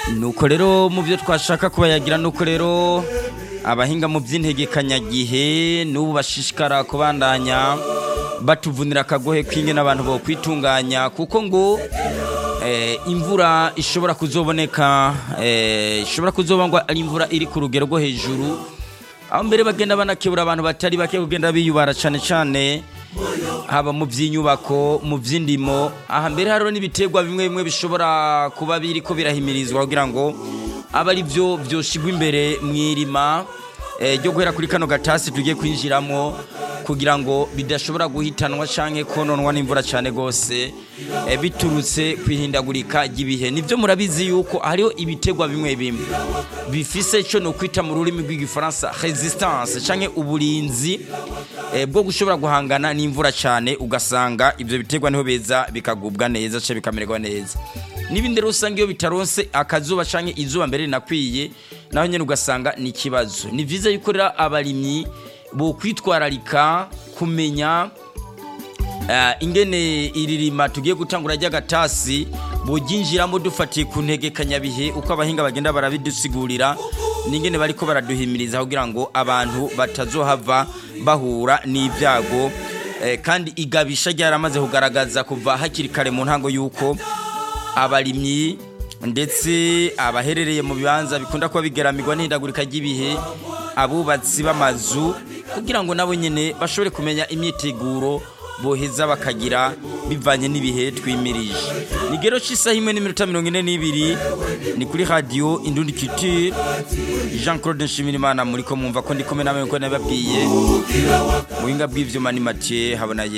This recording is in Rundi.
nuko rero mu byo twashaka kubayagira nuko rero abahinga mu by'integekanyagihe n'ubu bashishikara kubandanya batuvunira akagohe kw'inge n'abantu bo kwitunganya kuko ngo eh, imvura ishobora kuzoboneka eh, ishobora kuzoba ngo ari imvura iri ku rugero rwo hejuru aho mbere bagenda banakebura abantu batari bake kugenda biyubara cyane cyane haba mu by'inyubako mu by'indimo aha mbere hariho n'ibiterwa bimwe bimwe bishobora kuba biri ko birahimirizwa kugira ngo abe ari byo byoshigwa imbere mu irima eh, ryo guhera kuri kano gatasi tugiye kwinjiramo kugira ngo bidashobora guhitanwa canke kononwa n'imvura cyane gose eh, biturutse kwihindagurika ry'ibihe nivyo murabizi yuko hariho ibiterwa bimwe bimwe bifise ico no kwita mu rurimi rw'igifaransa resistance canke uburinzi eh, bwo gushobora guhangana n'imvura cyane ugasanga ivyo biterwa niho beza bikagubwa neza canke bikamererwa neza n'ibindi rero usanga iyo bitaronse akazuba canke izuba mbere rinakwiye naho nyene ugasanga ni ikibazo ni vyiza yuko rero abarimyi bo kwitwararika kumenya uh, ingene iririma tugiye gutangura ry'agatasi boginjiramo dufatiye ku ntegekanyabihe uko abahinga bagenda barabidusigurira n'ingene bariko baraduhimiriza kugira ngo abantu batazohava bahura n'ibyago eh, kandi igabisha ryaramaze kugaragaza kuva hakiri kare mu ntango y'uko abarimyi ndetse abaherereye mu bibanza bikunda kuba bigaramirwa n'ihindagurika ry'ibihe abubatsi b'amazu kugira ngo nabo nyine bashobore kumenya imyiteguro boheza bakagira bivanye n'ibihe twimirije ni gero cy'isaha imwe n'iminota mirongo ine n'ibiri ni kuri radiyo indundi kitire jean claude nshimirimana muri ko mwumva ko ndi kumwe nawe ko nababwiye mu buhinga bw'ibyuma ni make habona